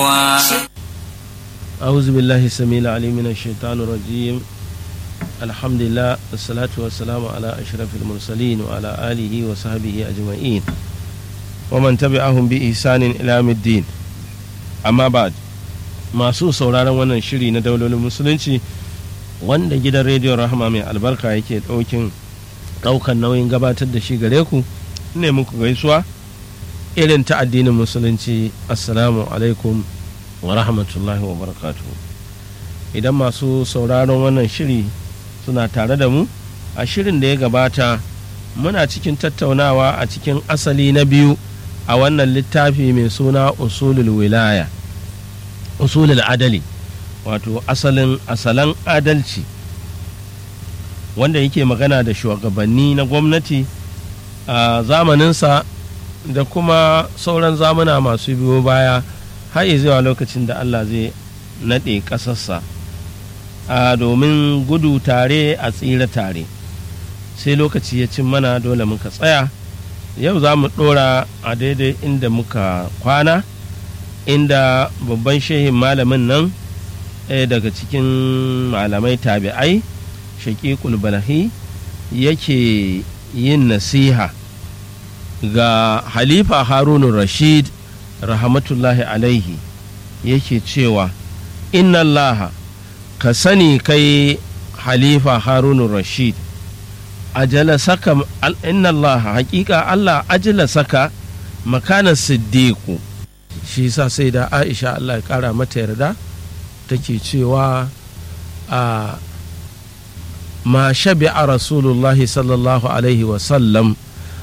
أعوذ بالله السميع العليم من الشيطان الرجيم الحمد لله والصلاة والسلام على أشرف المرسلين وعلى آله وصحبه أجمعين ومن تبعهم بإحسان إلى يوم الدين أما بعد masu sauraron wannan shiri na daulolin musulunci wanda gidan rediyon rahama mai albarka yake ɗaukin ɗaukan nauyin gabatar da shi gare ku ne muku gaisuwa irin ta addinin musulunci assalamu alaikum wa rahmatullahi wa barakatu idan masu sauraron wannan shiri suna tare da mu a shirin da ya gabata muna cikin tattaunawa a cikin asali na biyu a wannan littafi mai suna usulul wilaya usulul adali wato asalin asalan adalci wanda yake magana da shugabanni na gwamnati a zamaninsa da kuma sauran zamuna masu biyo baya har zuwa lokacin da Allah zai naɗe ƙasarsa a domin gudu tare a tsira tare sai lokaci ya cin mana dole muka tsaya yau za mu ɗora a daidai inda muka kwana inda babban shehin malamin nan ɗaya daga cikin malamai tabi'ai shaƙiƙul balahi yake yin nasiha ga halifa harunu rashid rahmatullahi alaihi yake cewa inna allaha ka sani kai halifa harunu rashid ajala saka inna allaha hakika allah ajala saka makanan siddiqu shi sa sai da aisha allah ya kara mata yarda take cewa a ma shabi'a rasulullahi sallallahu alaihi wasallam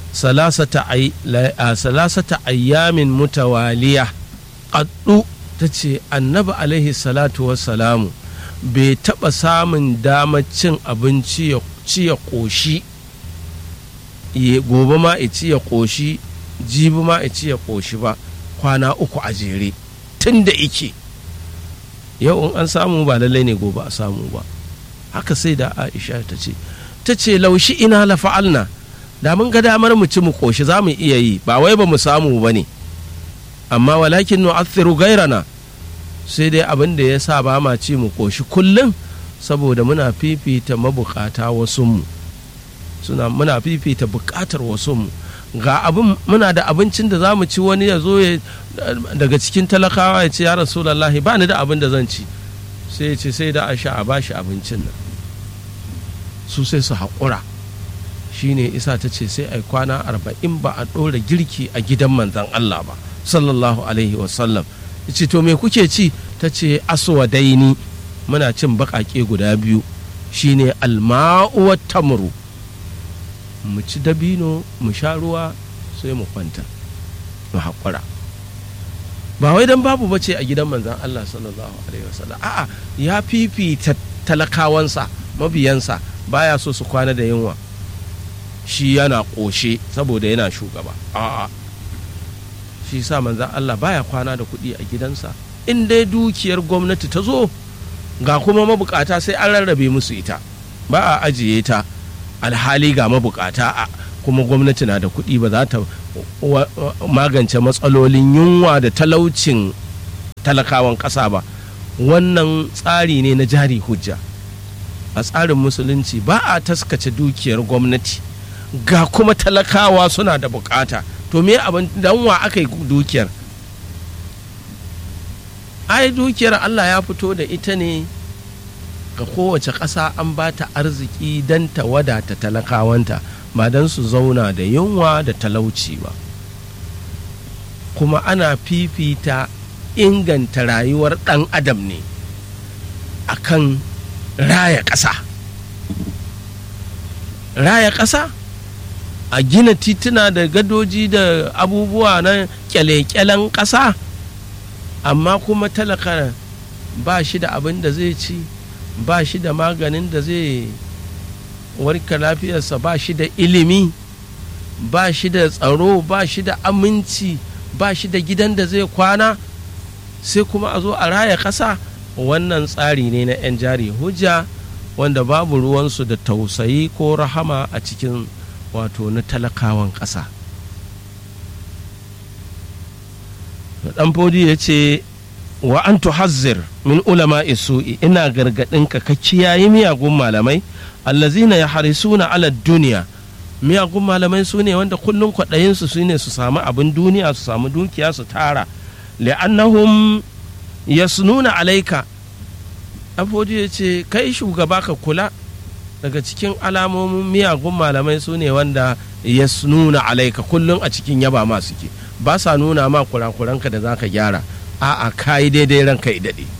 salasata ayyamin mutawaliya ƙaddu ta ce annabi alaihi salatu wassalamu bai taɓa samun damar cin abinci ya ci ya ƙoshi gobe ma ya ci ya ƙoshi jibi ma ya ci ya ƙoshi ba kwana uku a jere tun da ike yau in an samu ba lallai ne gobe a samu ba haka sai da aisha ta ce ta ce laushi ina la fa'alna da mun ga damar mu ci mu koshi za mu iya yi ba wai ba mu samu ba ne amma walakin nu'athiru gairana sai dai abin da ya sa ba ma ci mu koshi kullum saboda muna fifita mabukata wasunmu suna muna fifita bukatar wasunmu ga abin muna da abincin da za mu ci wani ya zo daga cikin talakawa ya ce ya rasulallahi ba ni da abin da zan ci sai ya ce sai da a sha a bashi abincin nan su sai su haƙura shine isa ta ce sai ai kwana arba'in ba a ɗora girki a gidan manzan Allah ba sallallahu alaihi wasallam ce to me kuke ci ta ce aswadaini muna cin baƙaƙe guda biyu shine alma'u tamru mu ci dabino mu sha ruwa sai mu kwanta mu haƙura ba wai dan babu bace a gidan manzan Allah sallallahu alaihi wasallam a'a ya fifita talakawansa mabiyansa baya so su kwana da yunwa shi yana ƙoshe saboda yana shugaba a'a shi sa manzan Allah baya kwana da kuɗi a gidansa in dai dukiyar gwamnati ta zo ga kuma mabukata sai an rarrabe musu ita ba a ajiye ta alhali ga mabukata a kuma gwamnati na da kuɗi ba za ta magance matsalolin yunwa da talaucin talakawan ƙasa ba wannan tsari ne na jari hujja a tsarin musulunci ba a taskace dukiyar gwamnati ga kuma talakawa suna da bukata to me abin dan wa aka yi dukiyar ai dukiyar Allah ya fito da ita ne ga kowace ƙasa an ba ta arziki don ta wadata talakawanta ba don su zauna da yunwa da talauci ba kuma ana fifita inganta rayuwar ɗan adam ne akan raya ƙasa raya ƙasa a gina tituna da gadoji da abubuwa na kyale-kyalen ƙasa amma kuma talaka ba shi da abin da zai ci ba shi da maganin da zai warka lafiyarsa ba shi da ilimi ba shi da tsaro ba shi da aminci ba shi da gidan da zai kwana sai kuma a zo a raya ƙasa wannan tsari ne na 'yan jari hujja wanda babu ruwansu da tausayi ko rahama a cikin wato na talakawan ƙasa dan fodi ya ce wa an tuhazzir min ulama isu'i ina gargaɗin ka ka kiyaye miyagun malamai allazina ya harisuna ala duniya miyagun malamai su ne wanda kullum kwaɗayinsu su ne su samu abin duniya su samu dukiya su tara li'annahum yasnuna alaika afoji ya ce kai shugaba ka kula daga cikin alamomin miyagun malamai su ne wanda yasnuna alaika kullum a cikin yaba ma suke ba sa nuna ma kurakuranka da za ka gyara a'a ka yi daidai ranka i daɗe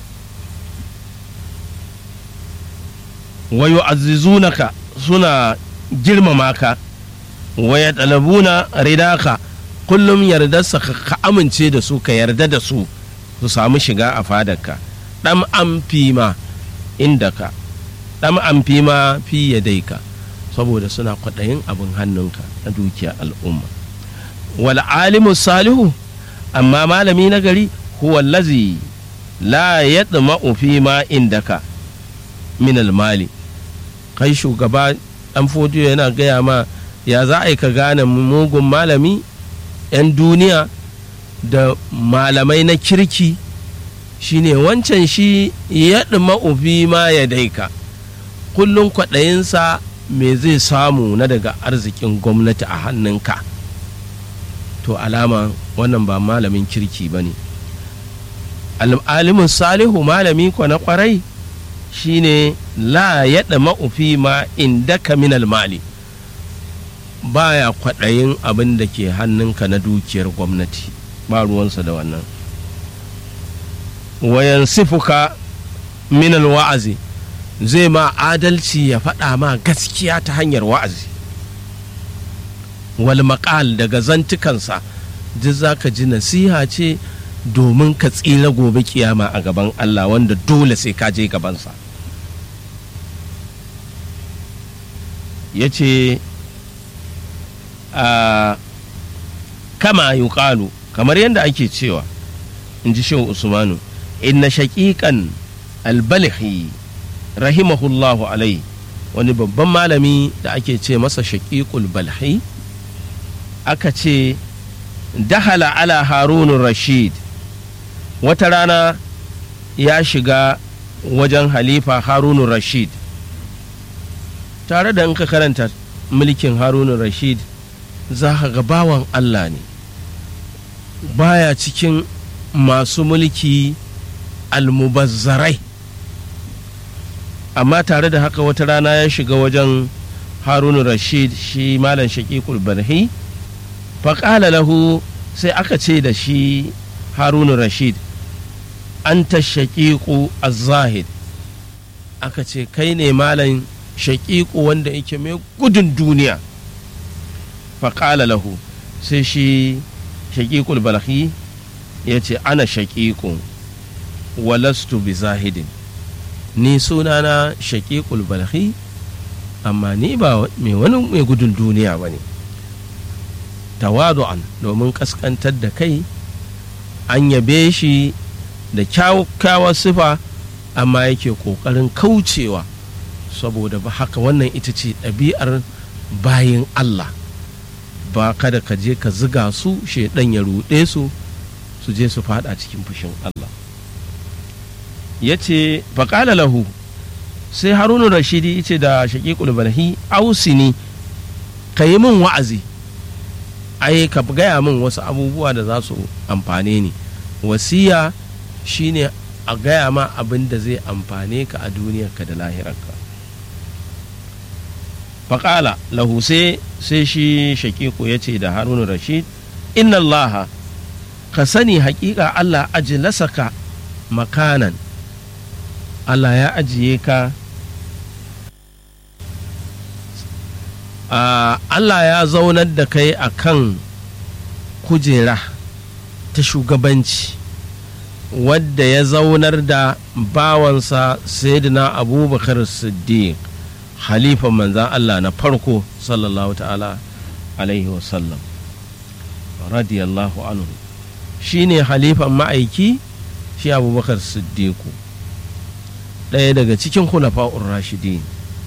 wayo azizunaka suna girmama ka waya ɗalabuna ridaka kullum yardarsa ka amince da su ka yarda da su su samu shiga a fadarka ɗan amfi ma inda ka ɗan amfi ma fi yadaika saboda suna kwaɗayin abin hannunka na dukiyar al'umma wal alimu salihu amma malami na gari huwa lazi la yadma'u fi ma indaka min mali kai shugaba dan fodiyo yana gaya ma ya za a yi ka gane mugun malami 'yan duniya da malamai na kirki shine wancan shi ya fi ma ya daika kullum kwaɗayinsa me zai samu na daga arzikin gwamnati a hannunka to alama wannan ba malamin kirki ba ne alimin salihu malami kwa na kwarai shine la yaɗa ma'ufi ma inda minal mali baya kwaɗayin abin da ke hannunka na dukiyar gwamnati ba ruwansa da wannan wayan sifuka minal wa'azi zai ma adalci ya faɗa ma gaskiya ta hanyar wa'azi wal maƙal daga zantukansa duk za ka ji nasiha ce domin ka tsira gobe kiyama a gaban Allah wanda dole sai ka je gabansa ya ce kama yuqalu kamar yadda ake cewa in ji shehu usmanu inna shaƙiƙan albalhi rahimahullahu alai wani babban malami da ake ce masa shaƙiƙul balhi aka ce dahala ala harunun rashid wata rana ya shiga wajen halifa harunun rashid tare da in ka karanta mulkin harunun rashid za ka ga bawan allah ne baya cikin masu mulki almubazzarai amma tare da haka wata rana ya shiga wajen harunun rashid shi malam shaƙiƙul barhi faƙala lahu sai aka ce da shi harunun rashid an ta shaƙiƙu zahid aka ce kai ne malam shaƙiƙu wanda yake mai gudun duniya faƙala lahu sai shi shaƙiƙul balhi ya ce ana shaƙiƙu walastu bi zahidin ni sunana shaƙiƙul balhi amma ni ba mai wani mai gudun duniya ba ne tawadu'an domin ƙasƙantar da kai an yabe shi da kyakkyawar sifa amma yake ƙoƙarin kaucewa saboda ba haka wannan ita ce ɗabi'ar bayin Allah ba kada ka je ka ziga su shaidan ya ruɗe su su je su fada cikin fushin Allah ya ce faƙala lahu sai harunu rashidi ce da shaƙiƙul balhi ausini ka yi min wa'azi ai ka gaya min wasu abubuwa da za su amfane ni wasiya shine a gaya ma abin da zai amfane ka a duniyarka da lahirarka faƙala lahu sai shi shakiku ya ce da harunu rashid inna allaha ka sani haƙiƙa allah ajilasaka makanan allah ya ajiye ka allah ya zaunar da kai a kan kujera ta shugabanci wadda ya zaunar da bawansa sayyidina abubakar siddiq halifan manzan Allah na farko sallallahu ta'ala alaihi wasallam radiyallahu anhu shi ne halifan ma'aiki shi abubakar siddiqu ɗaya daga cikin khulafa'ur rashidin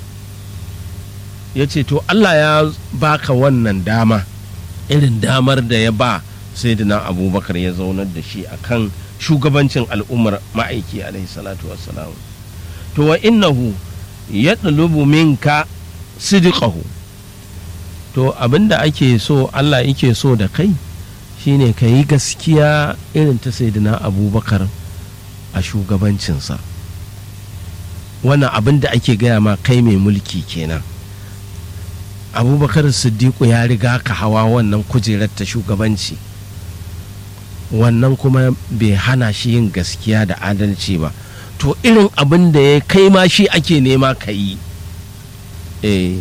ya ce to Allah ya baka wannan dama irin damar da ya ba sayyidina abubakar ya zaunar da shi akan shugabancin al'ummar ma'aiki alaihi salatu wassalam to wa innahu ya minka sidiqahu to abinda ake so Allah yake so da kai shine ka yi gaskiya irin ta saidina abubakar a shugabancinsa wannan abin da ake gaya ma kai mai mulki kenan abubakar siddiqu ya riga ka hawa wannan kujerar ta shugabanci wannan kuma bai hana shi yin gaskiya da adalci ba to irin abin da ya kai ma shi ake nema ka yi eh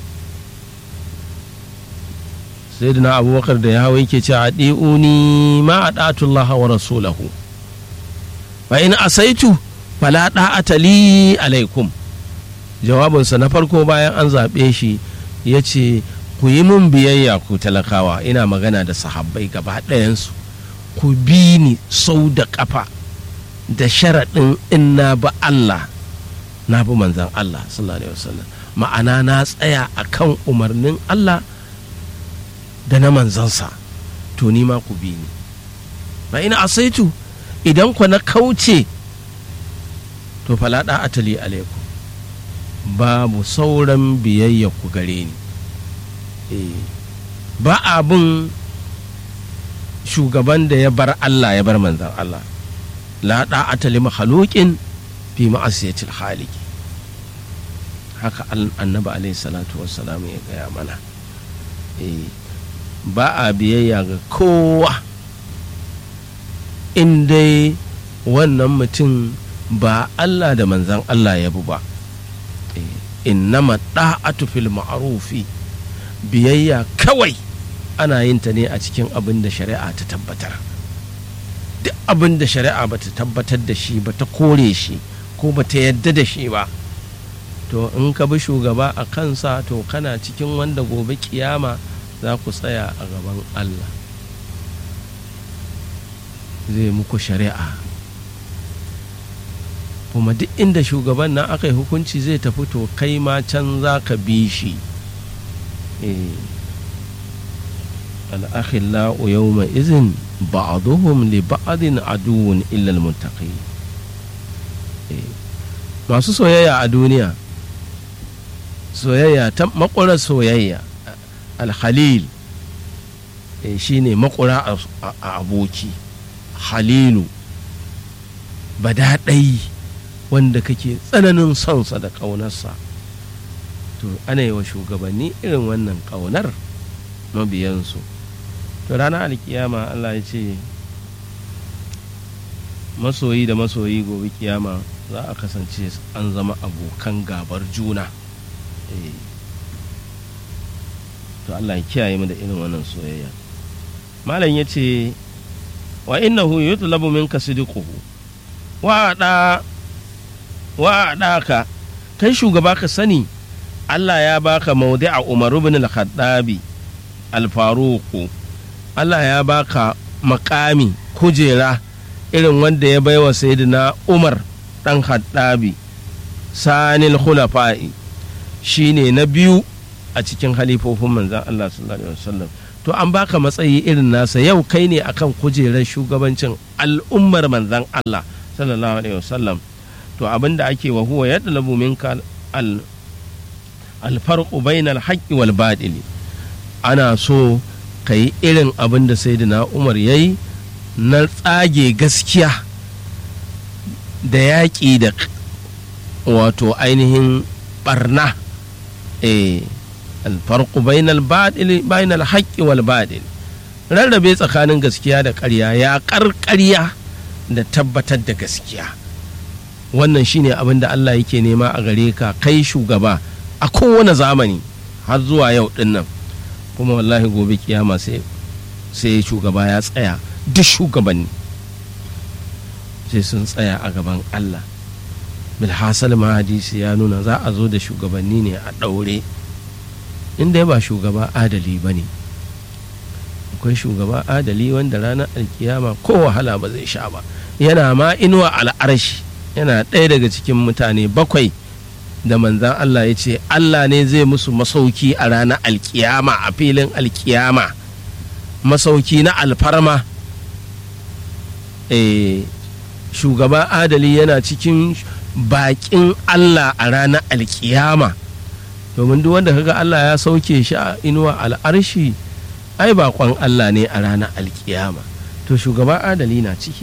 sayyidina abubakar da ya hawa yake ce a ɗi'uni ma a ɗatullaha wa rasulahu fa in asaitu fala ɗa'ata li alaikum jawabinsa na farko bayan an zaɓe shi ya ce ku yi mun biyayya ku talakawa ina magana da sahabbai gaba ɗayansu ku bi ni sau da ƙafa da sharaɗin in na bi Allah na bi manzan Allah sallallahu alaihi wasallam ma'ana na tsaya a kan umarnin Allah da na manzansa to ni ma ku bi ni ba ina asaitu idan ku na kauce to falada atali alaikum babu sauran biyayya ku gare ni ba abin shugaban da ya bar Allah ya bar manzan Allah la atali mahalukin fi ma'asiyatil haliki haka annabi alaihi salatu wassalam ya gaya mana ba a biyayya ga kowa in dai wannan mutum ba Allah da manzan Allah ya bu ba innama da'atu fil ma'rufi biyayya kawai ana yin ta ne a cikin abin da shari'a ta tabbatar duk abin da shari'a ba ta tabbatar da shi ba ta kore shi ko ba ta yadda da shi ba to in ka bi shugaba a kansa to kana cikin wanda gobe kiyama za ku tsaya a gaban Allah zai muku shari'a kuma duk inda shugaban nan aka yi hukunci zai tafi to kai ma can za ka bi shi al'akhillau yawma izin ba'aduhum li ba'adin aduwwun illa almuttaqi masu soyayya a duniya soyayya ta makwarar soyayya alhalil shine makura a aboki halilu badaɗai wanda kake tsananin sonsa da ƙaunarsa to ana yi wa shugabanni irin wannan ƙaunar mabiyansu to ranar alkiyama allah ya ce masoyi da masoyi gobe kiyama za a kasance an zama abokan gabar juna to allah ya kiyaye mu da irin wannan soyayya malam ya ce wa innahu yutlabu minka sidquhu wa da wa ka kai shugaba ka sani Allah ya baka maudi'a Umar ibn al-Khattabi al-Faruq Allah ya baka makami kujera irin wanda ya baiwa sayyidina Umar dan Khattabi sanil khulafa'i shine na biyu a cikin halifofin manzon Allah sallallahu alaihi wasallam to an baka matsayi irin nasa yau kai ne akan kujerar shugabancin al'ummar manzon Allah sallallahu alaihi wasallam to abinda ake wa huwa yadlabu minka al alfarqu bainal haqqi wal batili ana so ka yi irin abin da sayyidina Umar yayi na tsage gaskiya da yaƙi da wato ainihin barna eh alfarqu bainal batili bainal haqqi wal batil rarrabe tsakanin gaskiya da ƙarya ya ƙarƙarya da tabbatar da gaskiya wannan shine abin da Allah yake nema a gare ka kai shugaba a kowane zamani har zuwa yau din nan kuma wallahi gobe kiyama sai sai shugaba ya tsaya duk shugabanni sai sun tsaya a gaban Allah bilhassal ma hadisi ya nuna za a zo da shugabanni ne a ɗaure inda ba shugaba adali ba ne akwai shugaba adali wanda ranar alkiyama ko wahala ba zai sha ba yana ma inuwa al'arshi yana ɗaya daga cikin mutane bakwai da manzan Allah ya ce Allah ne zai musu masauki a ranar alkiyama a filin alkiyama masauki na alfarma eh, shugaba adali yana cikin bakin Allah a ranar alkiyama domin duk wanda kaga Allah ya sauke shi a inuwa al'arshi ai bakon Allah ne a ranar alkiyama to shugaba adali na ciki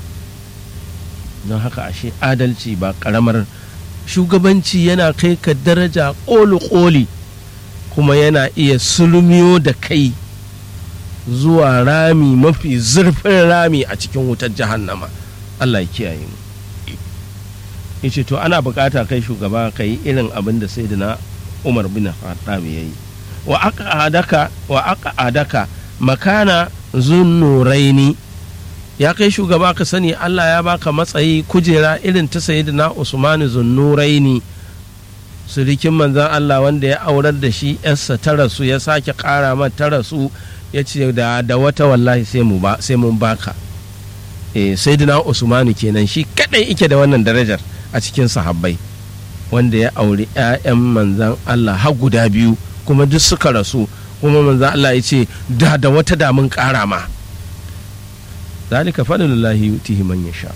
don haka ashe adalci ba karamar shugabanci yana kai ka daraja ƙoli-ƙoli kuma yana iya sulmiyo da kai zuwa rami mafi zurfin rami a cikin wutar jahannama Allah ya kiyaye mu yace to ana bukata kai shugaba ka yi irin abin da sai na umar bin khattab ya yi wa aka adaka wa aka adaka makana zunnuraini ya kai shugaba ka sani Allah ya baka matsayi kujera irin ta sayyidina Usman zunnuraini surikin manzan Allah wanda ya aurar da shi yarsa ta rasu ya sake kara mata ta rasu ya ce da, da wata wallahi sai mu ba sai mun baka eh sayyidina Usmanu kenan shi kadai ike da wannan darajar a cikin sahabbai wanda ya auri 'ya'yan manzan Allah har guda biyu kuma duk suka rasu kuma manzan Allah ya ce da da wata damun kara ma zalika fadlullahi yutihi man yasha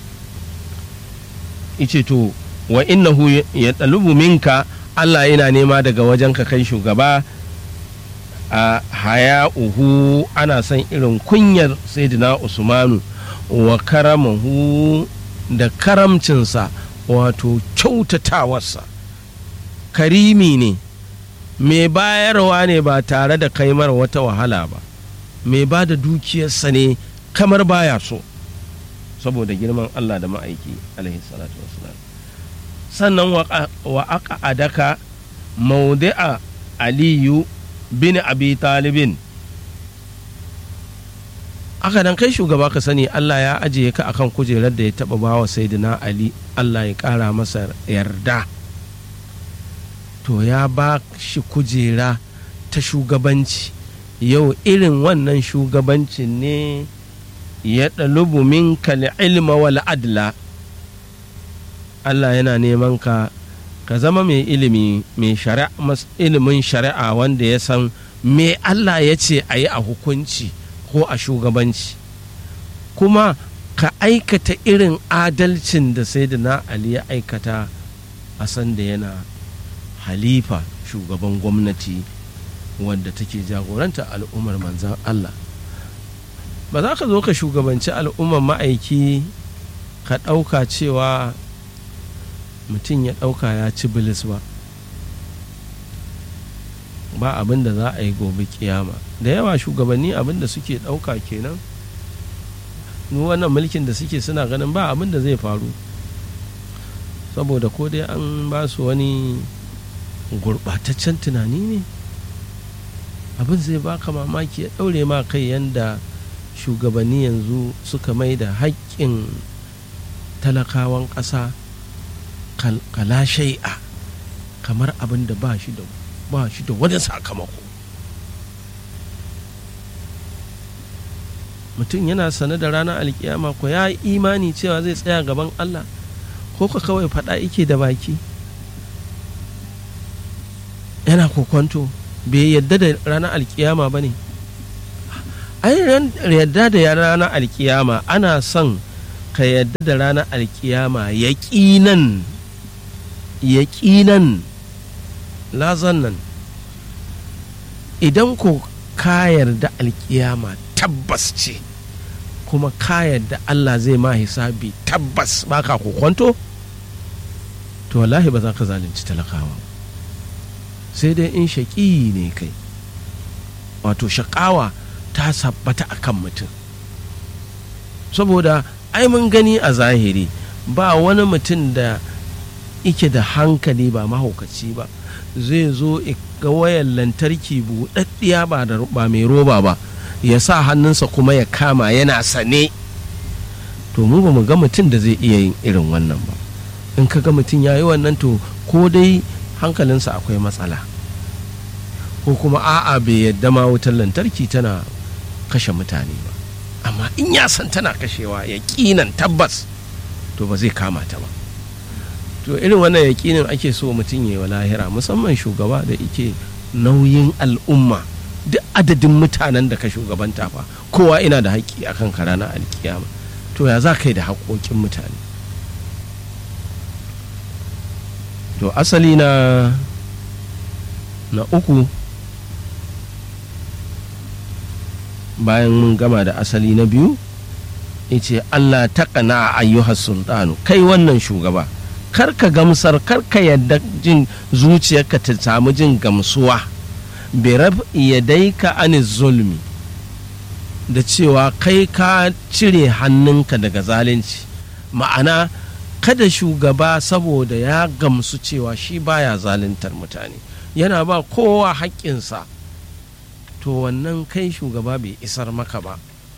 ice to wa innahu ya talubu minka Allah yana nema daga wajen ka kai shugaba a haya'uhu ana son irin kunyar sayyidina usmanu wa karamahu da karamcinsa wato kyautatawarsa karimi ne mai bayarwa ne ba tare da kaimar wata wahala ba mai ba da dukiyarsa ne kamar baya so saboda girman Allah da ma'aiki alaihi salatu wasalam sannan wa aka adaka maudi'a aliyu bin abi talibin aka dan kai shugaba ka sani Allah ya ajiye ka akan kujerar da ya taba bawa saidina Ali Allah ya kara masa yarda to ya ba shi kujera ta shugabanci yau irin wannan shugabancin ne ya ɗalubu minka ilma wal adla Allah yana neman ka ka zama mai ilimi mai ilimin shari'a wanda ya san me Allah ya ce a yi a hukunci ko a shugabanci kuma ka aikata irin adalcin da sai da na Ali ya aikata a san da yana halifa shugaban gwamnati wadda take jagoranta al'ummar manzan Allah ba za ka zo ka shugabanci al'ummar ma'aiki ka ɗauka cewa mutum ya ɗauka ya ci bilis ba ba abin da za a yi gobe kiyama da yawa shugabanni abin da suke ɗauka kenan wannan mulkin da suke suna ganin ba abin da zai faru saboda ko dai an ba su wani gurɓataccen tunani ne abin zai baka mamaki ya ɗaure ma kai yanda shugabanni yanzu suka mai da haƙƙin talakawan ƙasa kala shai'a kamar abin da ba shi da ba shi da wani sakamako mutum yana sane da ranar alkiyama ko ya imani cewa zai tsaya gaban Allah ko ka kawai faɗa ike da baki yana kokwanto bai yadda da ranar alkiyama ba ne ai yadda da ranar alkiyama ana son ka yadda da ranar alkiyama yaƙinan yaƙinan lazan nan idan ko ka yarda alkiyama tabbas ce kuma ka yarda Allah zai ma hisabi tabbas baka kokwanto to wallahi ba za ka zalunci talakawa sai dai in shaƙi ne kai wato shaƙawa ta sabbata a kan mutum saboda ai mun gani a zahiri ba wani mutum da ike da hankali ba mahaukaci ba zai zo ga wayar lantarki buɗaɗɗiya ba da ba mai roba ba ya sa hannunsa kuma ya kama yana sane to mu ba mu ga mutum da zai iya yin irin wannan ba in ka ga mutum ya yi wannan to ko dai hankalinsa akwai matsala ko kuma a'a bai yadda ma wutar lantarki tana kashe mutane ba amma in ya san tana kashewa ya tabbas to ba zai kama ta ba to irin wannan yaƙinin ake so mutum ya yi wa lahira musamman shugaba da ike nauyin al'umma duk adadin mutanen da ka shugabanta fa kowa ina da haƙƙi akan ka ranar alkiyama to ya za ka yi da haƙoƙin mutane to asali na na uku bayan mun gama da asali na biyu ce Allah ta kana ayyuhar sultanu kai wannan shugaba karka gamsar karka yadda jin zuciyarka ta samu jin gamsuwa birab ka ani zulmi da cewa kai ka cire hannunka daga zalunci ma'ana kada shugaba saboda ya gamsu cewa shi baya zaluntar mutane yana ba kowa haƙƙinsa to wannan kai shugaba bai isar maka ba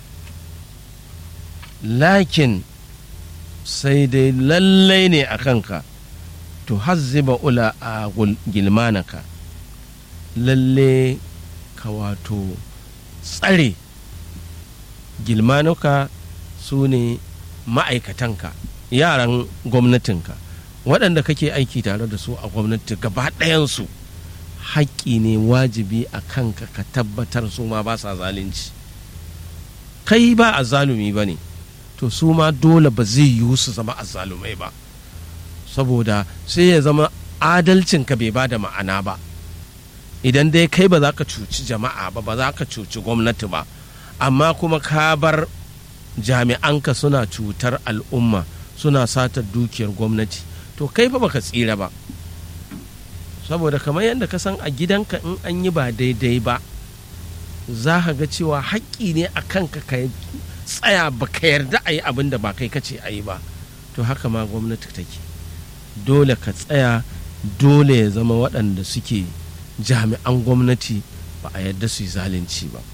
lakin sai dai lallai ne a kanka to hazziba ula a gilmanaka lalle ka wato tsare gilmanuka su ne ma'aikatanka yaran gwamnatinka waɗanda kake aiki tare da su a gwamnati gaba ɗayansu haƙƙi ne wajibi a kanka ka tabbatar su ma ba sa zalunci kai ba a zalumi ba ne to su ma dole ba zai yiwu su zama azzalumai ba saboda sai ya zama adalcinka bai ba da ma'ana ba idan dai kai ba za ka cuci jama'a ba ba za ka cuci gwamnati ba amma kuma ka bar jami'anka suna cutar al'umma suna satar dukiyar gwamnati to kai fa baka tsira ba saboda kamar yadda ka san a gidanka in an yi ba daidai ba za ka ga cewa haƙƙi ne a kanka ka tsaya ba ka yarda a yi abin da ba kai kace a yi ba to haka ma gwamnati take dole ka tsaya dole ya zama waɗanda suke jami'an gwamnati ba a yarda su yi zalunci ba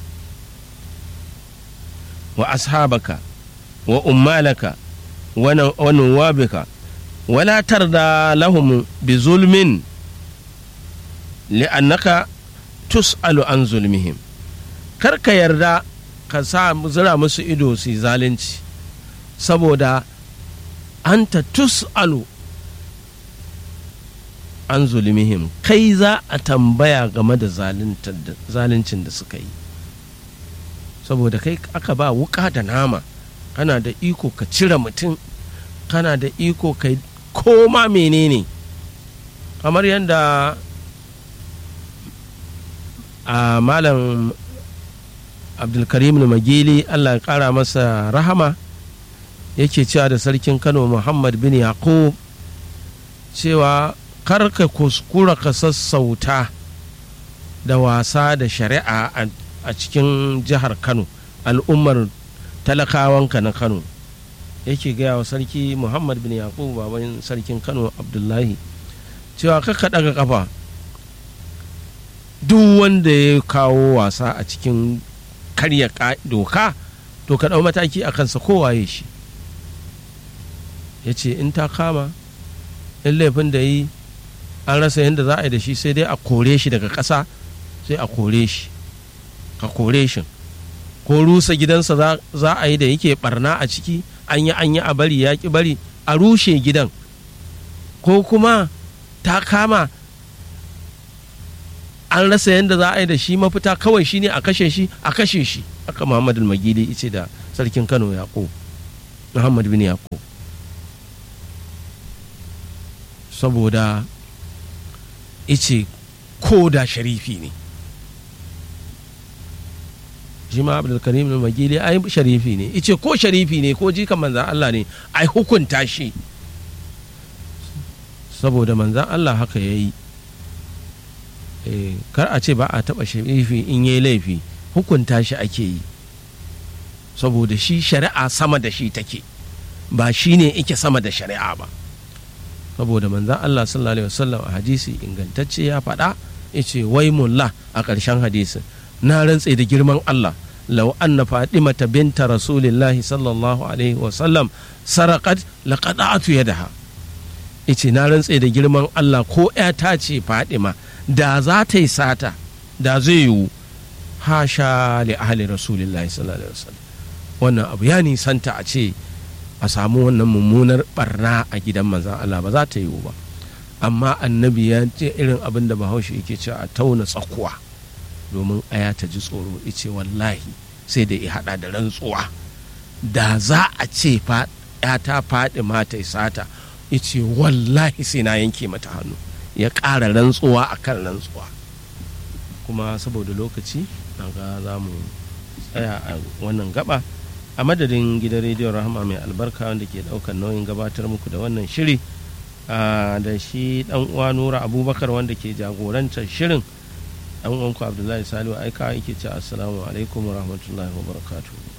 wa ashabaka wa ummalaka wa nuwabika wala tarda lahum bi zulmin li'annaka tus'alu an zulmihim kar ka yarda ka sa zira musu ido su zalunci saboda anta tus'alu an zulmihim kai za a tambaya game da zaluncin da suka yi saboda kai aka ba wuka da nama kana da iko ka cire mutum kana da iko ka koma menene kamar yadda a malam abdulkarim magili allah ya kara masa rahama yake cewa da sarkin kano muhammad bin yaqub cewa karka kuskura ka sassauta da wasa da shari'a a cikin jihar kano al'ummar talakawanka na kano yake gaya wa sarki muhammad bin yaqub baban sarkin kano abdullahi cewa kaka daga kafa duk wanda ya kawo wasa a cikin karya doka to ka ɗau mataki a kansa kowaye shi ya ce in ta kama in laifin da yi an rasa yadda za a yi da shi sai dai a kore shi daga ƙasa sai a kore shi ka kore shi ko rusa gidansa za a yi da yake barna a ciki an yi an yi a bari ya ki bari a rushe gidan ko kuma ta kama an rasa yadda za a yi da shi mafita kawai shine a kashe shi a kashe shi aka muhammadu magili ice da sarkin kano yaƙo muhammad bin yaƙo saboda ice ko da sharifi ne shi ma abdulkarim na magili ai sharifi ne ice ko sharifi ne ko jikan manzan allah ne ai hukunta shi saboda manzan allah haka ya yi kar a ce ba a taɓa sharifi in yi laifi hukunta shi ake yi saboda shi shari'a sama da shi take ba shi ne ike sama da shari'a ba saboda manzan Allah sallallahu alaihi wasallam a hadisi ingantacce ya faɗa ya ce wai mullah a ƙarshen hadisin na rantse da girman Allah lau anna fatimata binta rasulillahi sallallahu alaihi wasallam sarakat laqada'atu yadaha yace na rantse da girman Allah ko ta ce Fadima da za ta yi sata da zai yiwu hasha li ahli rasulillahi sallallahu alaihi wasallam wannan abu ya nisanta a ce a samu wannan mummunar barna a gidan manzan Allah ba za ta yiwu ba amma annabi ya ce irin abin da bahaushe yake cewa a tauna tsakuwa domin aya ta ji tsoro ice wallahi sai da ya hada da rantsuwa da za a ce fa ta faɗi mata sata ya ce wallahi sai na yanke mata hannu ya ƙara rantsuwa a kan rantsuwa kuma saboda lokaci na ga za mu tsaya a wannan gaba a madadin gidan rediyon rahama mai albarka wanda ke ɗaukar nauyin gabatar muku da wannan shiri da shi ɗan uwa nura abubakar wanda ke jagorantar shirin ɗan uwanku abdullahi salihu aika yake ce assalamu alaikum wa rahmatullahi wa barakatuh